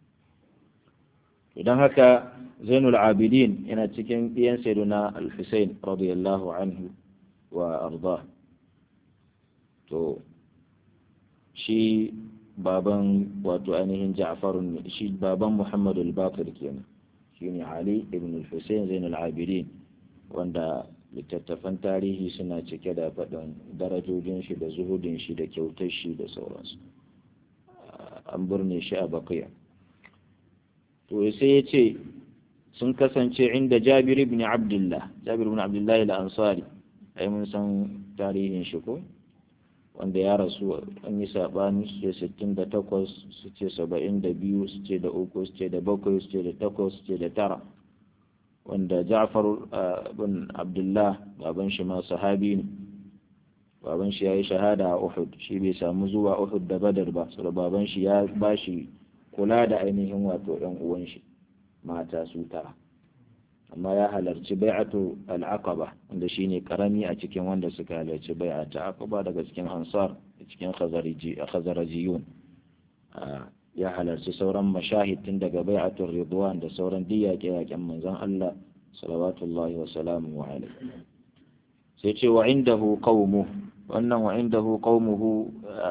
[SPEAKER 1] idan haka zainul abidin yana cikin ɗiyan sayyiduna al-husayn radiyallahu anhu wa arda to shi baban wato ainihin Ja'far shi baban Muhammad al-Baqir kenan shine Ali ibn al-Husayn Zain al-Abidin wanda littattafan tarihi suna cike da faɗin darajojin shi da zuhudin shi da kyautar shi da sauransu an burne shi a bakiya to sai ya ce sun kasance inda jabir ibn abdullah jabir ibn abdullah al-ansari ai mun san tarihin shi ko wanda ya rasu an yi saɓani su ce sittin da takwas su ce saba'in da biyu su ce da uku su ce da bakwai su ce da takwas su ce da tara wanda ja'far bin abdullah baban shi ma sahabi ne baban shi ya yi shahada a uhud shi bai samu zuwa uhud da badar ba saboda baban shi ya ba shi kula da ainihin wato yan uwan shi mata su tara amma ya halarci bai'atu al-aqaba wanda shine karami a cikin wanda suka halarci bai'atu aqaba daga cikin ansar da cikin khazariji khazarajiyun ya halarci sauran mashahid tun daga bai'atul ridwan da sauran diyake yaken manzon Allah salawatullahi wa salamu alaihi sai ce wa indahu qaumuhu wannan wa indahu qaumuhu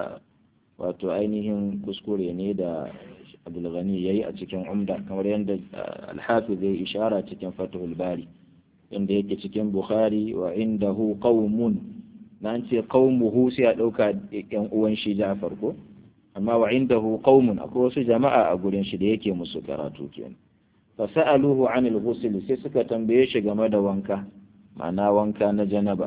[SPEAKER 1] wato ainihin kuskure ne da abdulghani ya yi a cikin umda kamar yadda alhafiz ya ishara cikin fatihul bari inda yake cikin bukhari wa indahu qaumun na ce qaumuhu sai a ɗauka yan uwan shi ja'far ko amma wa indahu qaumun akwai wasu jama'a a gurin shi da yake musu karatu kenan fa sa'aluhu anil ghusl sai suka tambaye shi game da wanka ma'ana wanka na janaba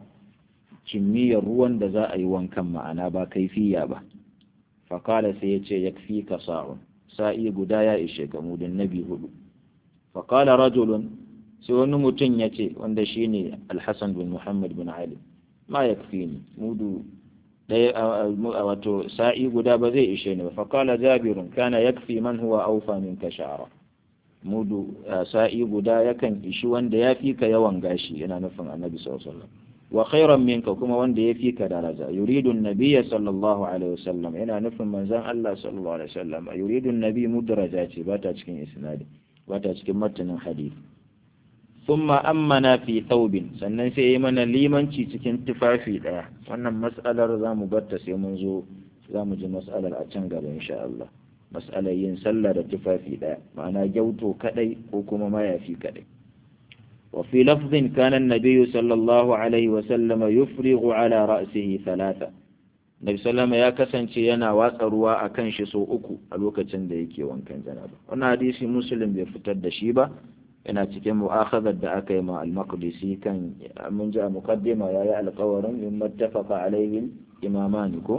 [SPEAKER 1] kimiyyar ruwan da za a yi wankan ma'ana ba kaifiya ba faƙala sai ya ce ya fi ka sa'un sa'i guda ya ishe ka mudin nabi hudu faƙala rajulun sai wani mutum ya ce wanda shi ne alhassan bin muhammad bin ali ma ya fi ni mudu ɗaya wato sa'i guda ba zai ishe ni ba faƙala jabirun kana ya fi man huwa aufa min ka sha'ara mudu sa'i guda yakan ishi wanda ya fi ka yawan gashi yana nufin annabi sallallahu alaihi wasallam wa khairan minka kuma wanda ya fi ka daraja yuridu nabiyya sallallahu alaihi wasallam yana nufin manzon Allah sallallahu alaihi wasallam yuridu nabi mudraja ce ba ta cikin isnadi ba ta cikin matanin hadisi thumma ammana fi thawbin sannan sai yayi mana limanci cikin tufafi daya wannan mas'alar zamu barta sai mun zo zamu ji mas'alar a can gaba insha Allah mas'alar yin sallah da tufafi daya ma'ana gyauto kadai ko kuma mayafi kadai وفي لفظ كان النبي صلى الله عليه وسلم يفرغ على رأسه ثلاثة Nabi sallama ya kasance yana watsa ruwa a kan shi sau uku a lokacin da yake wankan janaba. Wannan hadisi Muslim bai fitar da shi ba, yana cikin mu'akhadar da aka yi ma al-Maqdisi kan mun ji a muqaddima yayi alƙawarin in mattafaqa alaihi imamani ko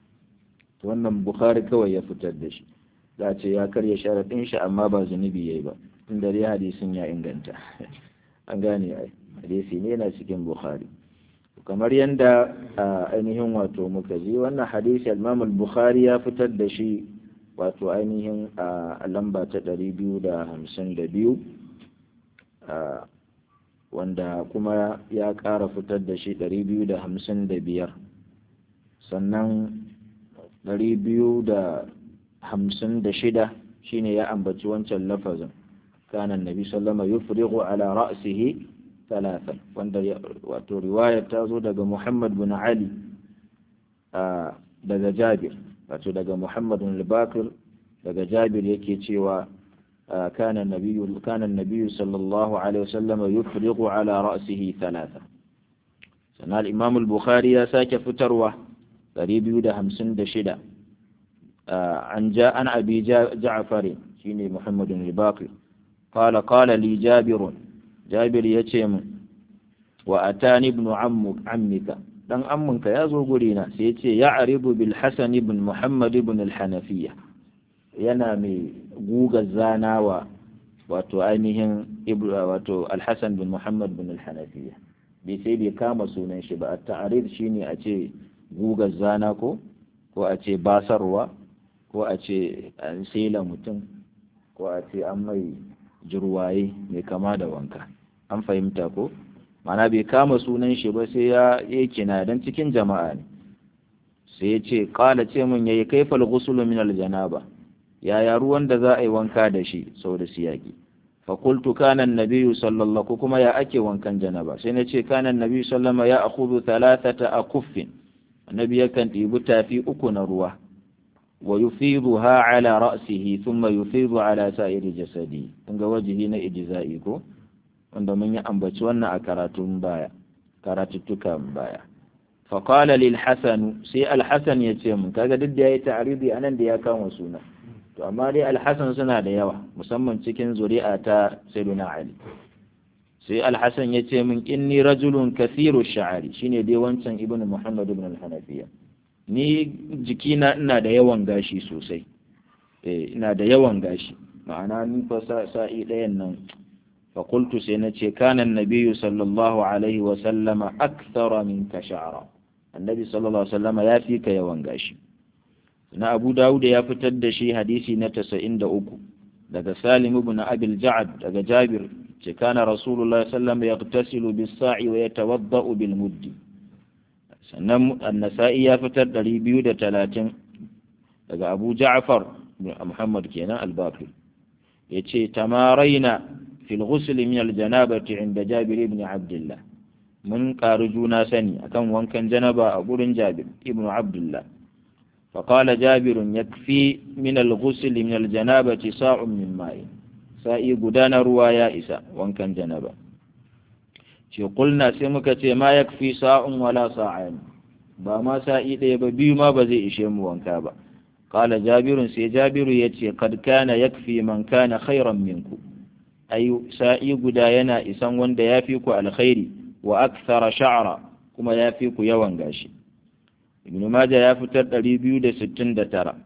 [SPEAKER 1] wannan Bukhari kawai ya fitar da shi. Za ce ya karya sharadin shi amma ba zunubi yayi ba. Tunda dai hadisin ya inganta. an gane ai hadisi ne yana cikin bukhari kamar yadda ainihin wato muka ji wannan hadisi al-imam al-bukhari ya fitar da shi wato ainihin a lamba ta 252 wanda kuma ya ƙara fitar da shi 255 sannan 256 shine ya ambaci wancan lafazin كان النبي صلى الله عليه وسلم يفرغ على رأسه ثلاثا وند واتو رواية تازو دقى محمد بن علي آه دقى جابر واتو دقى محمد بن الباكر دقى جابر يكي تيوى آه كان النبي كان النبي صلى الله عليه وسلم يفرغ على رأسه ثلاثا سنة الإمام البخاري يا ساك فتروة قريب يودا همسن دشدا آه عن جاء عن أبي جعفر شيني محمد بن الباكر قال قال لي جابر جابر يتيم وأتاني ابن عمك عمك dan amminka ya zo gurina sai ya ce ya aribu bil hasan ibn muhammad ibn al-hanafiya yana mai guga zanawa wato ainihin wato al-hasan bin muhammad bin al-hanafiya bai sai bai kama sunan shi ba at-ta'rid shine a ce guga zana ko ko a ce basarwa ko a ce an sela mutum ko a ce an mai jirwaye mai kama da wanka an fahimta ko mana bai kama sunan shi ba sai ya yi kina dan cikin jama'a ne sai ya ce kala ce mun yayi kaifal ghusl min al janaba yaya ruwan da za a yi wanka da shi saboda siyaki fa qultu kana an-nabiyyu sallallahu kuma ya ake wankan janaba sai na ce kana an-nabiyyu sallama ya akhudhu thalathata akuffin annabi yakan ɗibi tafi uku na ruwa wa yufiduha ala ra'sihi thumma yufidu ala sa'iri jasadi kun ga wajihi na ijza'i ko wanda mun yi ambaci wannan a karatun baya karatuttukan baya faƙala lil hasan sai alhassan ya ce mun kaga duk da ya yi ta'aridi a nan da ya kama suna to amma dai alhassan suna da yawa musamman cikin zuri'a ta sayyiduna ali sai alhassan ya ce min inni rajulun kathiru sha'ari shine dai wancan ibn muhammad ibn al-hanafiya ni jikina ina da yawan gashi sosai eh ina da yawan gashi ma'ana ni fa sa'i ɗayan nan فقلت سينتي كان النبي صلى الله عليه وسلم أكثر منك شعرا النبي صلى الله عليه وسلم يا فيك يا وانغاشي na Abu Dawud ya fitar da shi hadisi na 93 daga Salim ibn Abi al-Ja'd daga Jabir ce kana Rasulullah sallallahu alaihi wasallam yaghtasilu bis-sa'i wa yatawadda'u bil-muddi sannan An-Nasa'i ya fitar 230 daga Abu Ja'far Muhammad kenan al-Baqir yace tamaraina في الغسل من الجنابة عند جابر بن عبد الله من قارجونا سني أكم وان كان جنبا أقول جابر ابن عبد الله فقال جابر يكفي من الغسل من الجنابة صاع من ماء سائي قدان روايا إسا وان كان جنبا قلنا سمكة ما يكفي صاع ولا صاعين ba ma sa'i ɗaya ba biyu ma ba zai ishe mu wanka ba qala jabirun sai jabiru yace kad kana yakfi man kana khairan minku ai sa'i guda yana isan wanda ya fi ku alkhairi wa akthara sha'ra kuma ya fi ku yawan gashi ibn majah ya fitar 269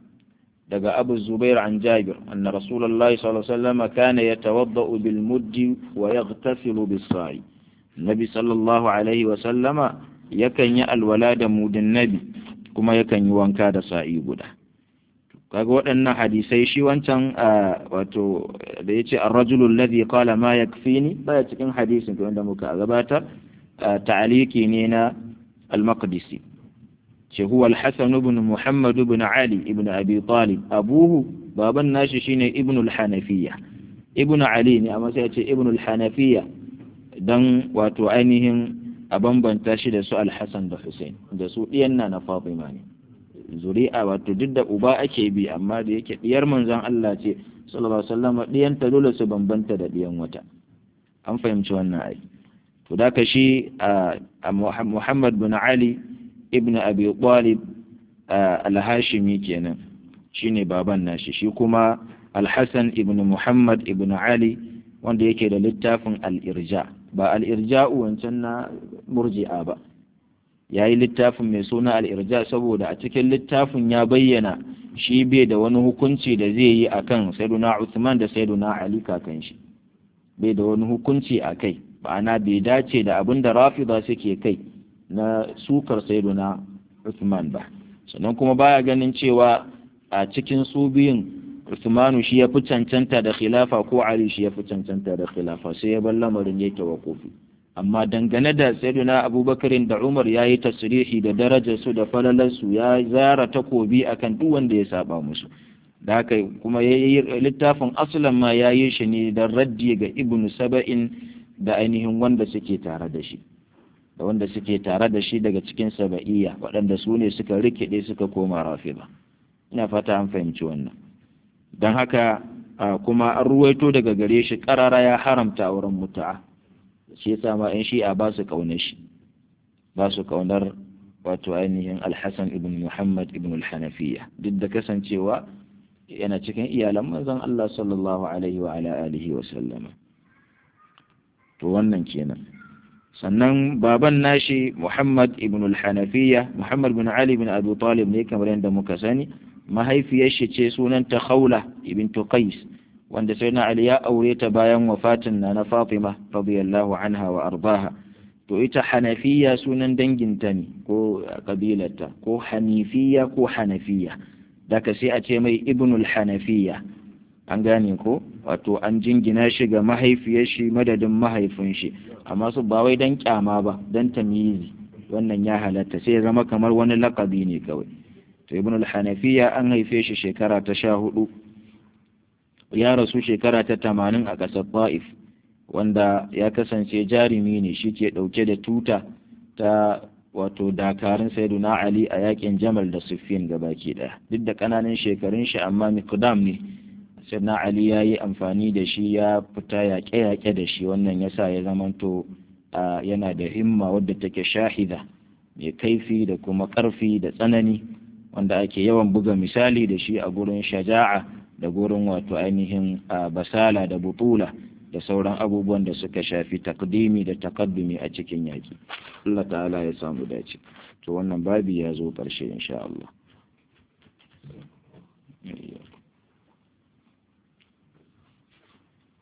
[SPEAKER 1] daga abu zubair an jabir anna rasulullahi sallallahu alaihi wasallam kana yatawaddau bil muddi wa yaghtasilu bis sa'i nabi sallallahu alaihi wasallama yakan yi alwala da mudin nabi kuma yakan yi wanka da sa'i guda kaga waɗannan hadisai shi wancan wato da ya ce arrajulun ladhi qala ma yakfini baya cikin hadisin to wanda muka gabatar ta'aliki ne na al-maqdisi ce huwa al-hasan ibn muhammad ibn ali ibn abi talib abuhu baban nashi shine ibn al-hanafiyya ibn ali ne amma sai ya ce ibn al-hanafiyya dan wato ainihin a bambanta shi da su al-hasan da husain da su diyan na fatima ne zuri'a wato duk da uba ake bi amma da yake diyar manzon Allah ce sallallahu alaihi wasallam diyan ta dole su bambanta da diyan wata an fahimci wannan ai to da ka shi Muhammad bin Ali ibn Abi Talib al-Hashimi kenan shine baban nashi shi kuma Al-Hasan ibn Muhammad ibn Ali wanda yake da littafin al-Irja ba al-Irja'u wancan na murji'a ba ya yi littafin mai suna al'irja saboda a cikin littafin ya bayyana shi bai da wani hukunci da zai yi a kan saiduna Uthman da saiduna Ali kakan shi bai da wani hukunci a kai ma'ana bai dace da abin da rafida suke kai na sukar saiduna Uthman ba sannan kuma baya ganin cewa a cikin su biyun Uthmanu shi ya fi cancanta da khilafa ko Ali shi ya fi cancanta da khilafa sai ya bar lamarin yake wa kofi amma dangane da sayyiduna abubakarin da umar ya yi tasirihi da darajarsu da falalarsu ya zara takobi akan duk wanda ya saba musu da haka kuma ya yi littafin asalan ma ya yi shi ne da raddi ga ibn saba'in da ainihin wanda suke tare da shi da wanda suke tare da shi daga cikin saba'iyya waɗanda su ne suka rikide suka koma rafida ina fata an fahimci wannan don haka kuma an ruwaito daga gare shi ƙarara ya haramta auren mutu'a shi yasa ma in shi'a ba su kaunar shi ba su kaunar wato ainihin alhassan ibn muhammad ibn al-hanafiya duk da kasancewa yana cikin iyalan manzon Allah sallallahu alaihi wa ala alihi wa sallama to wannan kenan sannan baban nashi muhammad ibn al-hanafiya muhammad bin ali bin abu talib ne kamar yadda muka sani mahaifiyar shi ce sunanta khawla ibn qais wanda sai na Ali ya aure ta bayan wafatin na na Fatima radiyallahu anha wa ardaha to ita Hanafiya sunan danginta ne ko kabilarta ko Hanifiya ko Hanafiya daga sai a ce mai Ibnul Hanafiya an gane ko wato an jingina shi ga mahaifiyar shi madadin mahaifin shi amma su ba wai dan kyama ba dan tamyizi wannan ya halatta sai ya zama kamar wani lakabi ne kawai to Ibnul Hanafiya an haife shi shekara ta sha hudu ya rasu shekara ta tamanin a ƙasar Ta'if wanda ya kasance jarumi ne shi ke ɗauke da tuta ta wato dakarun sayyiduna ali a yakin jamal da siffin gabaki daya duk da kananan shekarun shi amma miqdam ne sayyiduna ali ya yi amfani da shi ya fita yaƙe-yaƙe da shi wannan yasa ya zamanto yana da himma wadda take shahida mai kaifi da kuma ƙarfi da tsanani wanda ake yawan buga misali da shi a gurin shaja'a da gurin wato ainihin basala da butula da sauran abubuwan da suka shafi takdimi da takaddumi a cikin yaƙi Allah ta'ala ya samu dace to wannan babi ya zo ƙarshe insha Allah